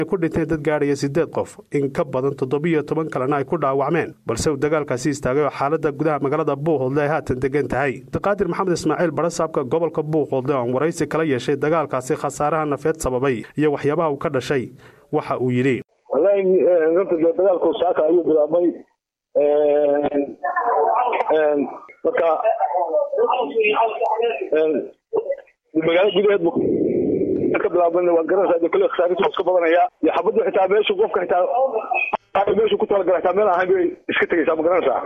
ku dhinteen dad gaadhaya siddeed qof in ka badan toddobiyo toban kalena ay ku dhaawacmeen balse uu dagaalkaasi istaagay oo xaaladda gudaha magaalada buuhoodle ay haatan degan tahay daqaadir maxamed ismaaciil barasaabka gobolka buuhoodle oon waraysi kala yeeshay dagaalkaasi khasaaraha nafeed sababay iyo waxyaabaha uu ka dhashay waxa uu yidhi wallaahi runta dee dagaalku saaka ayuu bilaabmay marka magaalo gudaheed bu ka bilaabman waa garanaysaa kule khasaaritu iska badanaya iyo xabaddu xitaa meeshu qofka xitaa meeshu ku talagala xitaa meel ahayn bay iska tegaysaa ma garanaysaa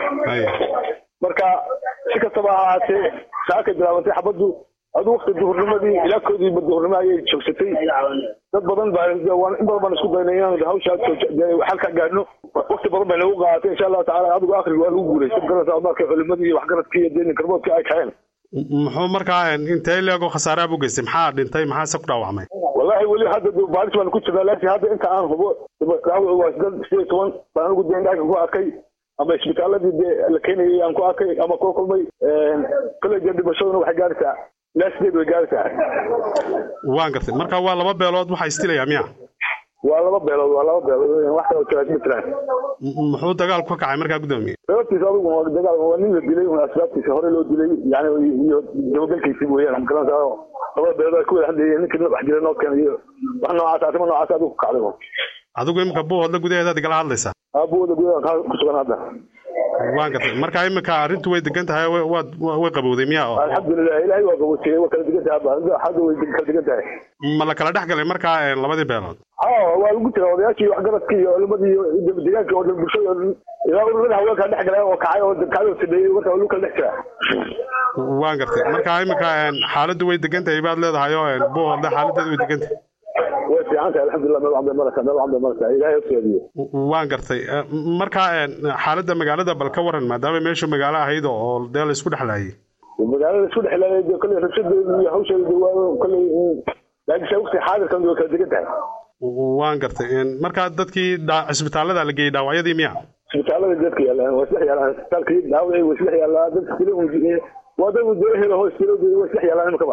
marka si kastaba ha ahaatee saakay bilaabantay xabaddu adu wakti duhurnimadii ilaa koodiiba duhurnimo ayay joogsatay dad badan baa in badan baan isku daynay inaan hawshaa xalka gaadhno wakti badan bay nagu qaadatay insha allahu tacala adigu akhriga waa lagu guulaystay magaranaysaa markay culimadii iyo waxgaradkii iyo dee karboodkii ay kaceen muxuu markaa intee leego khasaaraha buu geystay maxaa dhintay maxaase ku dhaawacmay wallahi weli hadda baaris baan ku jirnaa laakiin hadda inta aan hubo dhaawac waa siddeed sideed toban baan anigu dee indhaaka ku arkay ama isbitaaladii dee la keenayay aan ku arkay ama kula kulmay kale dee dhimashaduna waxay gaaraysaa ilaa sideed way gaaraysaa waan gartay marka waa laba beelood waxaa istilayaa miya waa laba beelood waa laba beelood wax kale jiraas ma jiraan muxuu dagaalku ka kacay markaa guddoomiye sababtiisa adigu waa dagaal waa nin la dilay un asbaabtiisa hore loo dilay yani iyo dabagalkiisi weeyaan magaranaysaa labada beelood ay ku wada hadlayeen ninkii wax jira noo keenay iyo wax noocaas arrimo noocaas adigu ku kacday adigu imika buuhoodla gudaheedaad igala hadlaysaa buuhoodla gudaheeda ku sugan hadda waan gartay marka imika arrintu way degan tahay waad way qabowday miya oo alxamdulilah ilaahay waa qaboojiyey waa kala degan tahay hadda way kala degan tahay ma la kala dhex galay markaa labadii beelood ha waa lagu jira odayaashii waxgaradkii iyo culimadii iyo deegaanka oo dhan bulshada oo dhan ilaa ururada haweenkaa dhex galay oo kacay oo kacay oo sameeyey marka waa lagu kala dhex jira waan gartay marka imika xaaladdu way degan tahay baad leedahay oo buuhoodle xaaladeedu way degan tahay way fiican tahay alxamdulilah meel waxbay maraysaa meel waxbay maraysaa ilaahay hosgeediyo waan gartay marka xaaladda magaalada bal ka waran maadaama meeshu magaalo ahayd oo dee la isku dhexlaayay magaalada isku dhexlaayay dee kolley rabshadeedu iyo hawsheedu waa kolley laakiin waqti xaadirkan way kala degan tahay waan gartay marka dadkii cisbitaalada la geeyey dhaawacyadii miya isbitaalada dadka yaalaan waa isdhex yaalaan isbitaalkii dhaawacii waa isdhex yaalaa dadka kale waa dad dee helo hoos way isdhex yaalaan imikaba